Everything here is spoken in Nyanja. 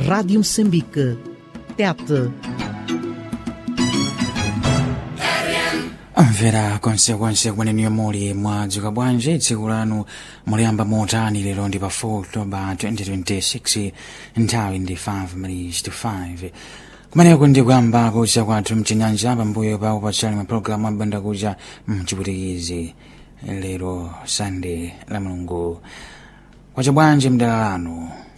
Rádio Moçambique. Tete. mvera konsekonse kumene muli mwadzuka bwanji tsiku lanu muliyamba motani lero ndi pa 4 october 2026 nthawi ndi 5 minutes to 5 kumeneko ndi kuyamba kucha kwathu mchinyanja pambuyo pa upatsani mapulogalamu abanda kucha mchiputikizi lero sande la mulungu kwacha bwanji mdala lanu